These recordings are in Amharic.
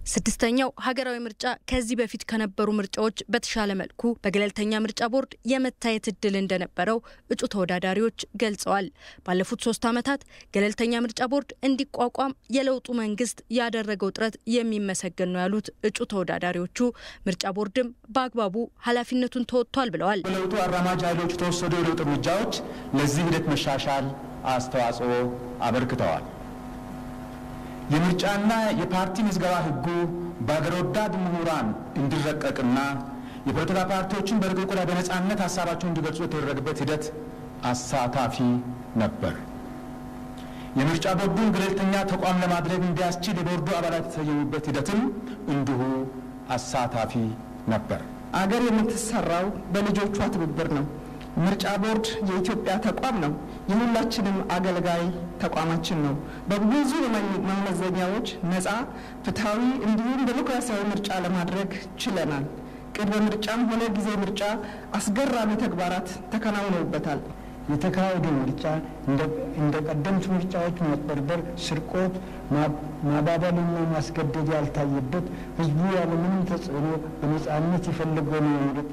ስድስተኛው ሀገራዊ ምርጫ ከዚህ በፊት ከነበሩ ምርጫዎች በተሻለ መልኩ በገለልተኛ ምርጫ ቦርድ የመታየት እድል እንደነበረው እጩ ተወዳዳሪዎች ገልጸዋል። ባለፉት ሶስት ዓመታት ገለልተኛ ምርጫ ቦርድ እንዲቋቋም የለውጡ መንግስት ያደረገው ጥረት የሚመሰገን ነው ያሉት እጩ ተወዳዳሪዎቹ ምርጫ ቦርድም በአግባቡ ኃላፊነቱን ተወጥቷል ብለዋል። በለውጡ አራማጅ ኃይሎች የተወሰዱ የለውጥ እርምጃዎች ለዚህ ሂደት መሻሻል አስተዋጽኦ አበርክተዋል። የምርጫና የፓርቲ ምዝገባ ህጉ በአገር ወዳድ ምሁራን እንዲረቀቅና የፖለቲካ ፓርቲዎችን በርቀቁ ላይ በነጻነት ሀሳባቸውን እንዲገልጹ የተደረገበት ሂደት አሳታፊ ነበር። የምርጫ ቦርዱን ገለልተኛ ተቋም ለማድረግ እንዲያስችል የቦርዱ አባላት የተሰየሙበት ሂደትም እንዲሁ አሳታፊ ነበር። አገር የምትሰራው በልጆቿ ትብብር ነው። ምርጫ ቦርድ የኢትዮጵያ ተቋም ነው። የሁላችንም አገልጋይ ተቋማችን ነው። በብዙ መመዘኛዎች ነፃ፣ ፍትሐዊ እንዲሁም ዴሞክራሲያዊ ምርጫ ለማድረግ ችለናል። ቅድመ ምርጫም ሆነ ጊዜ ምርጫ አስገራሚ ተግባራት ተከናውነውበታል። የተካሄደው ምርጫ እንደ ቀደምት ምርጫዎች ማጭበርበር፣ ስርቆት፣ ማባበልና ማስገደድ ያልታየበት ህዝቡ ያለምንም ተጽዕኖ በነጻነት የፈለገውን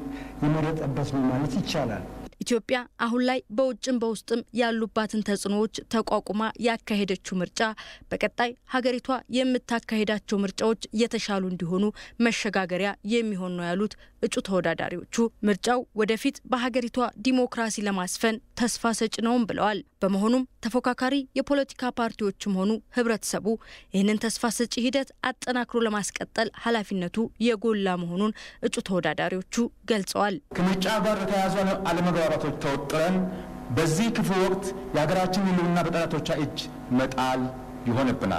የመረጠበት ነው ማለት ይቻላል። ኢትዮጵያ አሁን ላይ በውጭም በውስጥም ያሉባትን ተጽዕኖዎች ተቋቁማ ያካሄደችው ምርጫ በቀጣይ ሀገሪቷ የምታካሄዳቸው ምርጫዎች የተሻሉ እንዲሆኑ መሸጋገሪያ የሚሆን ነው ያሉት እጩ ተወዳዳሪዎቹ ምርጫው ወደፊት በሀገሪቷ ዲሞክራሲ ለማስፈን ተስፋ ሰጭ ነውም ብለዋል። በመሆኑም ተፎካካሪ የፖለቲካ ፓርቲዎችም ሆኑ ህብረተሰቡ ይህንን ተስፋ ሰጪ ሂደት አጠናክሮ ለማስቀጠል ኃላፊነቱ የጎላ መሆኑን እጩ ተወዳዳሪዎቹ ገልጸዋል። ከምርጫ ጋር የተያያዙ አለመግባባቶች ተወጥረን በዚህ ክፉ ወቅት የሀገራችን ህልውና በጠላቶቿ እጅ መጣል ይሆንብናል።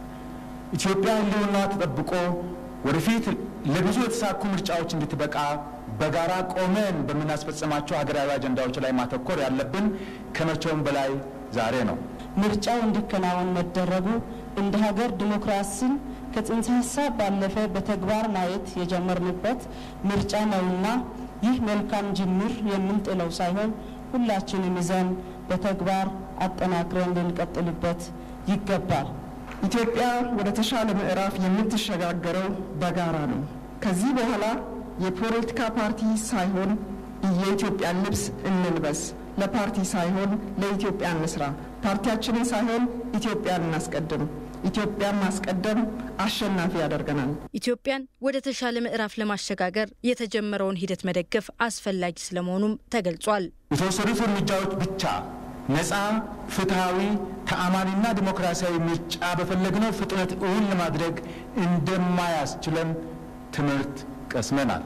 ኢትዮጵያ ህልውናዋ ተጠብቆ ወደፊት ለብዙ የተሳኩ ምርጫዎች እንድትበቃ በጋራ ቆመን በምናስፈጽማቸው ሀገራዊ አጀንዳዎች ላይ ማተኮር ያለብን ከመቼውም በላይ ዛሬ ነው። ምርጫው እንዲከናወን መደረጉ እንደ ሀገር ዲሞክራሲን ከጽንሰ ሀሳብ ባለፈ በተግባር ማየት የጀመርንበት ምርጫ ነውና ይህ መልካም ጅምር የምንጥለው ሳይሆን ሁላችንም ይዘን በተግባር አጠናክረን ልንቀጥልበት ይገባል። ኢትዮጵያ ወደ ተሻለ ምዕራፍ የምትሸጋገረው በጋራ ነው። ከዚህ በኋላ የፖለቲካ ፓርቲ ሳይሆን የኢትዮጵያን ልብስ እንልበስ። ለፓርቲ ሳይሆን ለኢትዮጵያ እንስራ። ፓርቲያችንን ሳይሆን ኢትዮጵያን እናስቀድም። ኢትዮጵያን ማስቀደም አሸናፊ ያደርገናል። ኢትዮጵያን ወደ ተሻለ ምዕራፍ ለማሸጋገር የተጀመረውን ሂደት መደገፍ አስፈላጊ ስለመሆኑም ተገልጿል። የተወሰዱት እርምጃዎች ብቻ ነፃ፣ ፍትሐዊ፣ ተአማኒና ዲሞክራሲያዊ ምርጫ በፈለግነው ፍጥነት እውን ለማድረግ እንደማያስችለን ትምህርት ቀስመናል።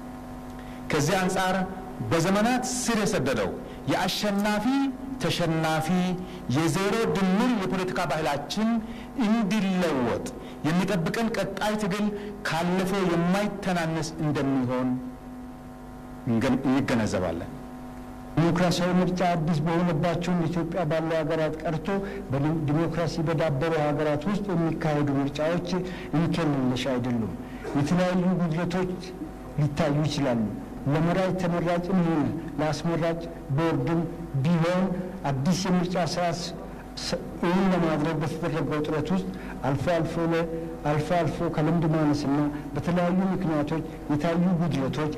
ከዚህ አንጻር በዘመናት ስር የሰደደው የአሸናፊ ተሸናፊ የዜሮ ድምር የፖለቲካ ባህላችን እንዲለወጥ የሚጠብቀን ቀጣይ ትግል ካለፈው የማይተናነስ እንደሚሆን እንገነዘባለን። ዲሞክራሲያዊ ምርጫ አዲስ በሆነባቸውም ኢትዮጵያ ባሉ ሀገራት ቀርቶ ዲሞክራሲ በዳበሩ ሀገራት ውስጥ የሚካሄዱ ምርጫዎች እንከን የለሽ አይደሉም። የተለያዩ ጉድለቶች ሊታዩ ይችላሉ። ለመራጭ ተመራጭም ሆነ ለአስመራጭ ቦርድም ቢሆን አዲስ የምርጫ ስርዓት እውን ለማድረግ በተደረገው ጥረት ውስጥ አልፎ አልፎ አልፎ አልፎ ከልምድ ማነስና በተለያዩ ምክንያቶች የታዩ ጉድለቶች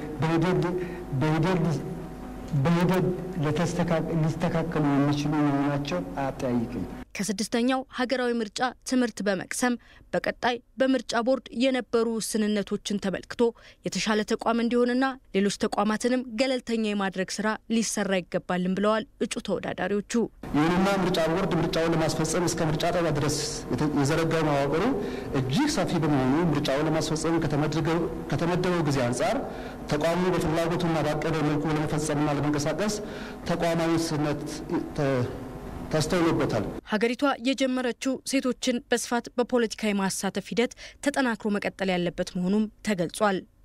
በሂደት ሊስተካከሉ የሚችሉ መሆናቸው አያጠያይቅም። ከስድስተኛው ሀገራዊ ምርጫ ትምህርት በመቅሰም በቀጣይ በምርጫ ቦርድ የነበሩ ውስንነቶችን ተመልክቶ የተሻለ ተቋም እንዲሆንና ሌሎች ተቋማትንም ገለልተኛ የማድረግ ስራ ሊሰራ ይገባልን ብለዋል እጩ ተወዳዳሪዎቹ። ይሁንና ምርጫ ቦርድ ምርጫውን ለማስፈጸም እስከ ምርጫ ጣቢያ ድረስ የዘረጋው መዋቅሩ እጅግ ሰፊ በመሆኑ ምርጫውን ለማስፈጸም ከተመደበው ጊዜ አንጻር ተቋሙ በፍላጎቱና ባቀደው መልኩ ለመፈጸምና ለመንቀሳቀስ ተቋማዊ ውስንነት ተስተውሎበታል። ሀገሪቷ የጀመረችው ሴቶችን በስፋት በፖለቲካ የማሳተፍ ሂደት ተጠናክሮ መቀጠል ያለበት መሆኑም ተገልጿል።